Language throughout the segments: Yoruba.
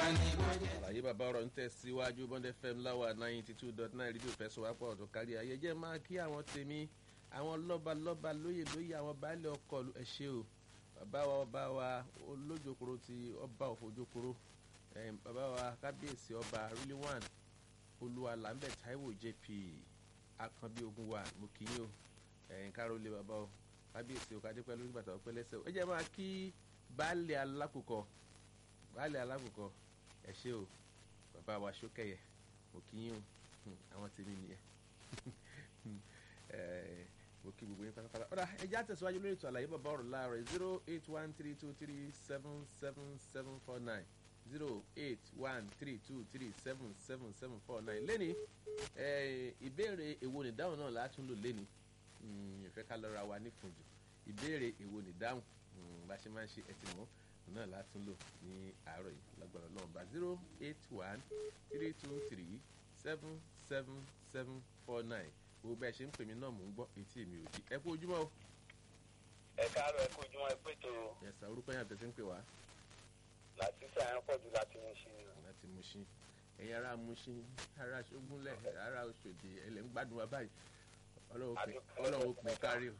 àlàyé bàbá ọ̀rọ̀ ń tẹ̀síwájú bọ́ndẹ̀ fm láwà ninety two dot nine rédíò fẹsọ̀wápọ̀ ọ̀dọ̀ kárí ayé jẹ́ máa kí àwọn tèmi àwọn lọ́ba lọ́ba lóyè lóyè àwọn baálé ọkọ̀ ẹ ṣé o bàbá wa ọba wa olójokoro ti ọba òfojokoro bàbá wa kábíyèsí ọba really one olúwa lambert taiwo jp akànbí ogun wa mo kì í o ẹ̀yìn kárólé bàbá o kábíyèsí o kádé pẹ̀lú nígbà tó pẹ́ lẹ́sẹ̀ o ẹ jẹ́ máa kí baálé alákòókò baálé alákòókò ẹ ṣé o bàbá wa ṣókẹyẹ mo kì í o àwọn tèmi nìyẹn mo kí gbogbo yín pátápátá ọ̀dà ẹja tẹ̀síwájú lórí ètò àlàyé bàbá ọ̀rọ̀ láàárọ̀ zero eight one three two three seven seven seven four nine zero eight one three two three seven seven seven four nine lẹ́ni ìbéèrè èwo nìdáhùn náà látún lò lẹ́ni ìfẹ́ ká lọ́ra wa ní fùjù ìbéèrè èwo nìdáhùn bá ṣe máa ń ṣe ẹtì mọ́ náà látún lò ní àárọ̀ yìí lágbára náà bá zero eight one three two three seven seven seven four nine wo bẹ́ẹ̀ ṣe ń pè mí náà mò ń gbọ́ etí mi ò di ẹ kú ojúmọ́ o. ẹ káàárọ̀ ẹ kú ojúmọ́ ẹ pé tó. yẹsà orúkọ yẹn àtẹ̀sí ń pè wá. láti sàyẹn pọ̀ jù láti mú sí. láti mú sí ẹ̀yin ará mú sí ará ṣógúnlẹ̀ ará oṣòdì ẹ̀lẹ́ ń gbádùn wa báyìí ọlọ́run ó pè kárí o.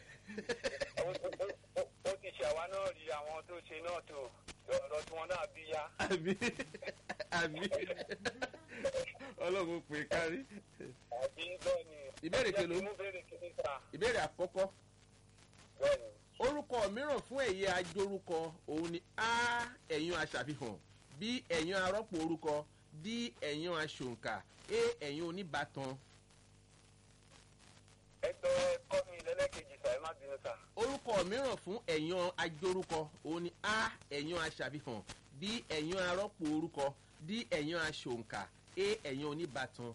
ó ti ṣe àwa náà rí àwọn tó ṣe náà tó ọ̀rọ̀ tí wọ́n náà bí yá. àmì àmì ọlọ́run ó pè kárí. àbí bẹ́ẹ̀ ni. ìbéèrè kelo ìbéèrè àkọ́kọ́ bẹ́ẹ̀ni. orúkọ mìíràn fún ẹ̀yẹ ajórúkọ òun ni a ẹ̀yán aṣàfihàn b ẹ̀yán arọ́pò orúkọ d ẹ̀yán aṣòǹkà a ẹ̀yán oníbàtàn. ẹgbẹ́ kọ́ mi lẹ́lẹ́kejì sà ẹ má bínú sà. orúkọ mìíràn fún ẹ̀yán ajórúkọ òun ni a ẹ̀yán aṣàfihàn b ẹ̀yán arọ́pò orúkọ d ẹ̀yán aṣòǹkà a ẹ̀yán oníbàtàn.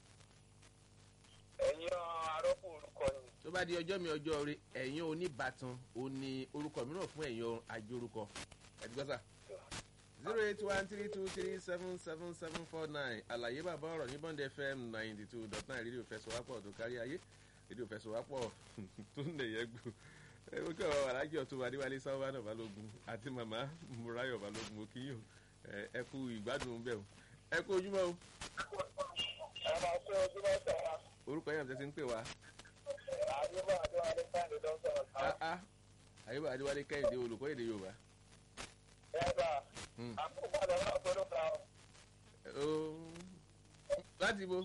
ẹ̀yin arọ́pò orúkọ ni. tó bá di ọjọ́ mi ọjọ́ rẹ ẹ̀yán oníbàtàn òun ni orúkọ mìíràn fún ẹ̀yán ajórúkọ. ẹ̀dùgbọ́sà zero eight one three two three seven seven seven four nine àlàyé bàbá ọ̀rọ̀ ní bond fm ninety two dot nine rédíò fẹsọ̀wápọ̀ tó kárí ayé rédíò fẹsọ̀wápọ̀ tó ń lè yẹ gbò ẹ ó kọ́ ọ̀rọ̀ alájọ tó wà níwálé sáwọ́ náà balógun àti màmá murayo balógun òkì yìí o ẹ kú ìgbádùn bẹ́ẹ̀ o ẹ kú ojúmọ́ o. ẹ máa kó ojúmọ́ sà. orúkọ yẹn àti ń pè wá. àdúgbò àdúrà ní sáyẹn dọ́sọ̀rọ̀ sà. àyíbá adéwálé kẹ́hìndé olùkọ́ èdè yorùbá. ẹ bá àkókò àdàlà ọ̀gbọ́dọ̀ kan. láti bo.